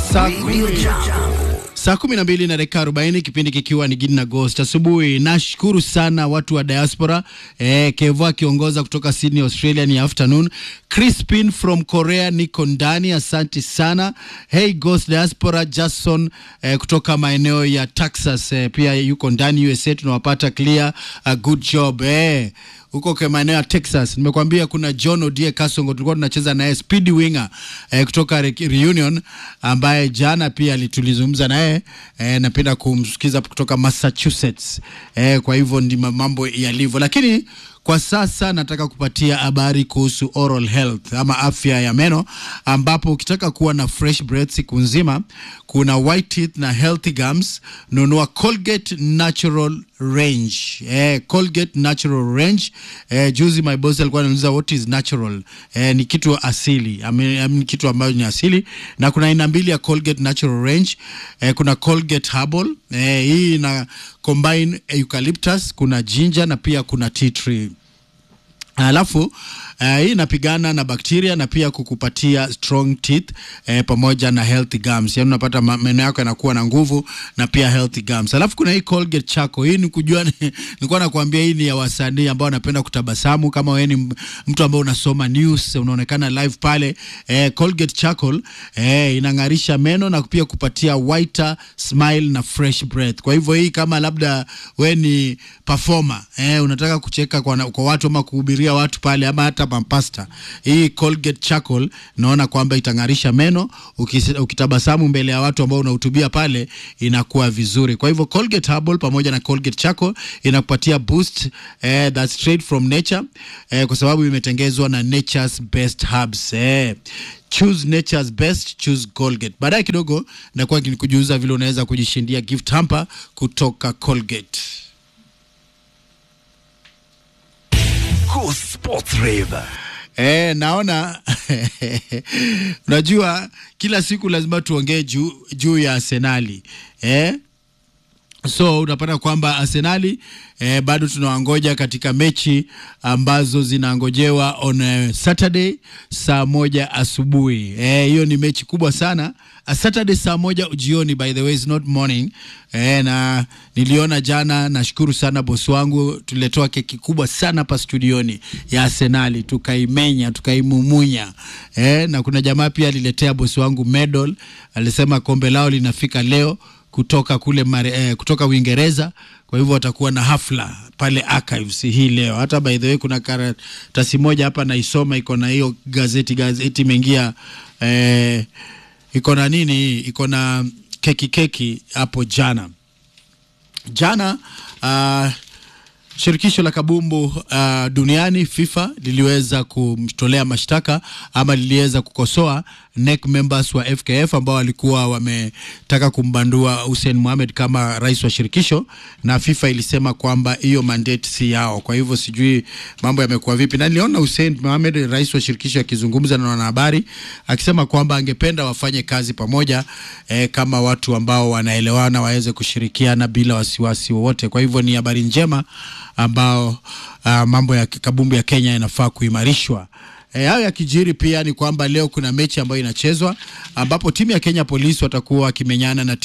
Saa kumi saa kumi na mbili na dakika arobaini kipindi kikiwa ni Gidi na Ghost asubuhi. Nashukuru sana watu wa diaspora eh, Kevo akiongoza kutoka Sydney Australia ni afternoon. Crispin from Korea niko ndani, asante sana. Hey Ghost diaspora Jason eh, kutoka maeneo ya Texas eh, pia yuko ndani USA, tunawapata clear. Uh, good job eh huko kwa maeneo ya Texas. Nimekwambia kuna John Odie Kasongo tulikuwa tunacheza naye speed winger eh, kutoka Re Reunion ambaye jana pia tulizungumza naye eh, napenda kumsikiza kutoka Massachusetts eh, kwa hivyo ndi mambo yalivyo, lakini kwa sasa nataka kupatia habari kuhusu oral health ama afya ya meno, ambapo ukitaka kuwa na fresh breath siku nzima, kuna white teeth na healthy gums, nunua Colgate Natural Range. Eh, Colgate Natural Range. Eh, juzi my boss alikuwa anauliza what is natural. Eh, ni kitu asili. I mean, I mean, kitu ambacho ni asili na kuna aina mbili ya Colgate Natural Range. Eh, kuna Colgate Herbal. Eh, hii ina combine eucalyptus, kuna ginger na pia kuna tea tree. Alafu uh, hii inapigana na bakteria na pia kukupatia strong teeth eh, pamoja na healthy gums. Yaani unapata meno yako yanakuwa na nguvu na pia healthy gums. Alafu kuna hii Colgate Charcoal. Hii ni kujua nilikuwa nakwambia hii ni ya wasanii ambao wanapenda kutabasamu kama wewe ni mtu ambaye unasoma news, unaonekana live pale. Eh, Colgate Charcoal eh, inang'arisha meno na pia kupatia whiter smile na fresh breath. Kwa hivyo hii kama labda wewe ni performer, eh, unataka kucheka kwa, kwa watu ama kuhubiria watu pale ama hata mampasta, hii Colgate Charcoal naona kwamba itang'arisha meno. Ukitabasamu mbele ya watu ambao unahutubia pale inakuwa vizuri. Kwa hivyo Colgate Herbal pamoja na Colgate Charcoal inakupatia boost eh, that's straight from nature eh, kwa sababu imetengezwa na nature's best herbs eh. Choose nature's best, choose Colgate. Baadaye kidogo nakuwa nikujuza vile unaweza kujishindia gift hamper kutoka Colgate. Cool Sports Rave. Eh, naona unajua kila siku lazima tuongee juu juu ya Arsenali eh? So unapata kwamba Arsenali eh, bado tunawangoja katika mechi ambazo zinangojewa on uh, Saturday saa moja asubuhi. Hiyo eh, ni mechi kubwa sana. A Saturday saa moja jioni, by the way is not morning. Eh, na niliona jana, nashukuru sana bosi wangu, tuliletewa keki kubwa sana hapa studioni ya Arsenali, tukaimenya tukaimumunya. Eh, na kuna jamaa pia aliletea bosi wangu medal, alisema kombe lao linafika leo kutoka kule mare, eh, kutoka Uingereza. Kwa hivyo watakuwa na hafla pale Archives hii leo. Hata by the way kuna karatasi moja hapa naisoma, iko na hiyo gazeti gazeti imeingia eh, iko na nini, iko na keki keki hapo jana jana uh, Shirikisho la kabumbu uh, duniani FIFA liliweza kumtolea mashtaka ama liliweza kukosoa NEC members wa FKF ambao walikuwa wametaka kumbandua Hussein Mohamed kama rais wa shirikisho, na FIFA ilisema kwamba hiyo mandate si yao. Kwa hivyo sijui mambo yamekuwa vipi, na niliona Hussein Mohamed, rais wa shirikisho, akizungumza na wanahabari akisema kwamba angependa wafanye kazi pamoja eh, kama watu ambao wanaelewana waweze kushirikiana bila wasiwasi wowote. Kwa hivyo ni habari njema ambao uh, mambo ya kabumbu ya Kenya yanafaa kuimarishwa. E, hayo yakijiri pia ni kwamba leo kuna mechi ambayo inachezwa ambapo timu ya Kenya Police watakuwa wakimenyana na